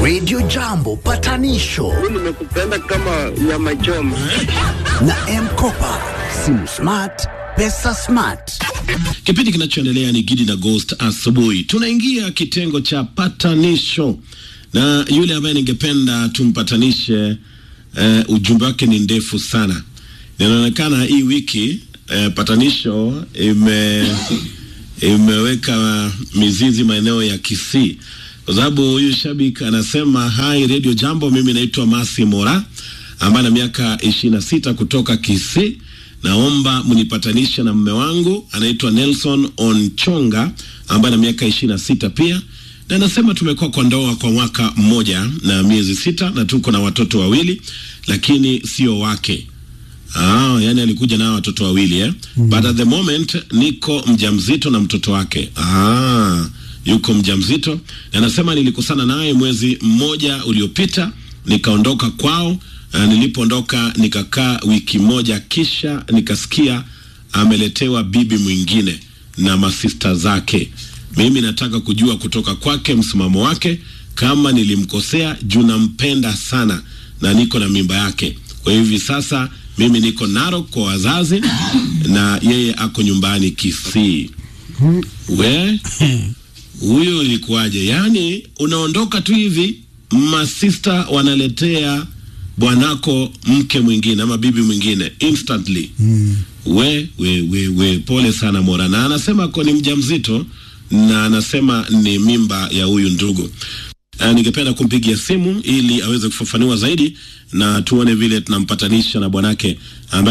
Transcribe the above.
Radio Jambo patanisho nimekupenda kama nyama choma. na Mkopa, simu smart, pesa smart. Kipindi kinachoendelea ni Gidi na Ghost asubuhi. Tunaingia kitengo cha patanisho, na yule ambaye ningependa tumpatanishe, uh, ujumbe wake ni ndefu sana. Inaonekana hii wiki uh, patanisho ime imeweka mizizi maeneo ya Kisii, kwa sababu huyu shabiki anasema hai Radio Jambo, mimi naitwa Masi Mora ambaye na miaka ishirini na sita kutoka Kisii naomba mnipatanishe na mme wangu anaitwa Nelson Onchonga ambaye na miaka ishirini na sita pia, na anasema tumekuwa kwa ndoa kwa mwaka mmoja na miezi sita na tuko na watoto wawili, lakini sio wake. Ah, yani alikuja na watoto wawili eh? Mm. But at the moment niko mjamzito na mtoto wake. Ah, yuko mjamzito na anasema nilikosana naye mwezi mmoja uliopita nikaondoka kwao. Uh, nilipoondoka nikakaa wiki moja, kisha nikasikia ameletewa bibi mwingine na masista zake. Mimi nataka kujua kutoka kwake msimamo wake, kama nilimkosea juu nampenda sana na niko na mimba yake. Kwa hivi sasa mimi niko Narok kwa wazazi na yeye ako nyumbani Kisii. We huyo ilikuwaje? Yaani unaondoka tu hivi, masista wanaletea bwanako mke mwingine ama bibi mwingine instantly. Mm. We, we, we, we, pole sana Mora, na anasema ako ni mjamzito na anasema ni mimba ya huyu ndugu. Uh, ningependa kumpigia simu ili aweze kufafanua zaidi na tuone vile tunampatanisha na bwanake ambaye